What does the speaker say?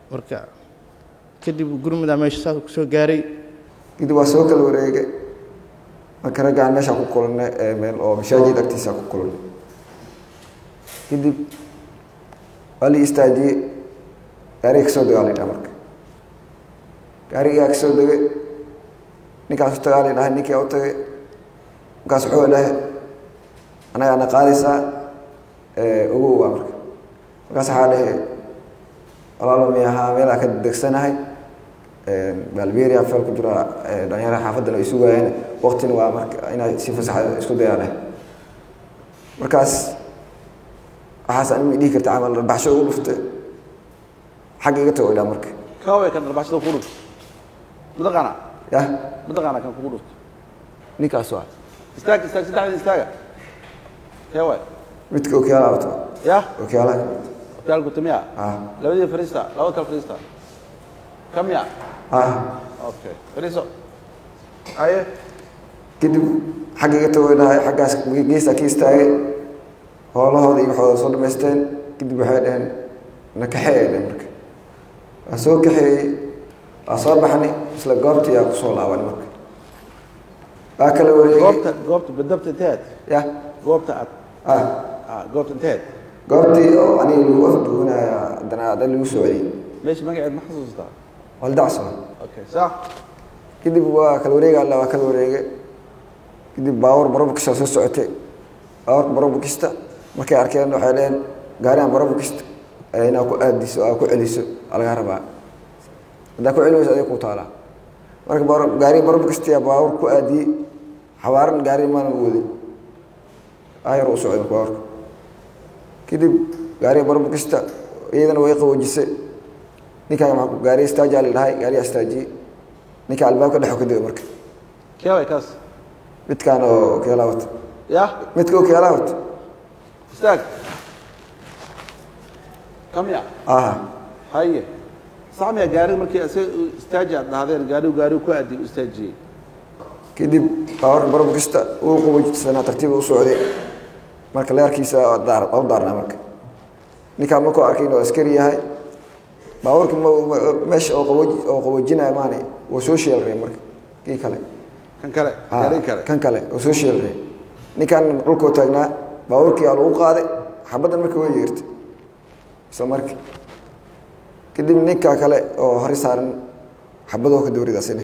marka kadib gurmudaa meesha saas ku soo gaaray kadib waa soo kala wareegay marka raggaan meeshaa ku kulannay ee meel oo mashaajid agtiisa ku kulannay kadib waa la istaajiyey gaariga kasoo degaa la dhaha marka gaarigaa kasoo degay ninkaas u tagaa la dhahay ninkii u tagay markaas wuxuu dhahay annagaana qaadaysaa ogow waa marka markaas waxaa dhahe walaalo mi ahaa meelaa ka degsanahay balberia fel ku jira dhalinyarada xaafaddana ay sugaayeen waktina waa marka inay si fasaxa isku dayaan eh markaas waxaas anima dhihi karta camal baxsho ugu dhuftay xagga iga tago idhaa marka kaway kan dharbaaxshada kugu dhufto mataqaana yah mataqaana kan kugu dhufto ninkaas waa istaag istaag saddexda istaaga kaway midka okyaalaha wato ya okyaalaha okaalku tamiya ah labadii fariista laba kale fariista kamiya ah okay fariiso aye kadib xagga iga tago idhahay xaggaas geestaa ka istaagay hoolahooda iyo waxooda soo dhamaysteen kadib waxay dhaheen na kaxee ay dhaheen marka waa soo kaxeeyey waa soo baxnay isla goobtii aa kusoo laabanay marka waa kala wareegay goobta goobta badabta inteed yah goobta aad ah ah goobta inteed goobtii oo aniga lagu afduunaya haddana ada lagu soo celiyey meesha magaceed ma xasuustaa waldacso okay sax kadib waa kala wareega alla waa kala wareegay kadib baawur barobukista soo socotay baawarka barobukista markay arkeen waxay dheheen gaarihan barobukista inaa ku aadiso aa ku celiso aa lagaa rabaa haddaa ku celi wayso adiga ku taalaa marka baawar gaariga barobukista baawur ku aadiyey xawaaran gaari maana u wadin ayar u socday baawurka kadib gaariga barobukista iyadana way qaboojisay ninkaan maa gaari istaaja la dhahay gaariga istaajiyey ninka albaabka dhexo ka dega marka kaway kaas midkaan oo keelaa wata ya midka oo keelaa wata istaag kamiya aha haye sax miya gaariga markii isaga istaaji aad dhahdeen gaarigu gaarigu ku aadi u istaajiyey kadib baawarka barobukista uu qaboojisana tartiiba u socday marka leerkiisa daar u daarnaa marka ninkaan markuu arkay inuu askari yahay baawarka meesha oo qabooji oo qaboojinaya maani waa soo sheelray marka kii kale kan kale Ah, gaariga kale kan kale oo soo sheelray ninkaan dhulkoo taagnaa baawarkii aa lagu qaaday xabaddan marka way yeertay isla markii kadib ninka kale oo hore saaran xabadoo ka dowridaasina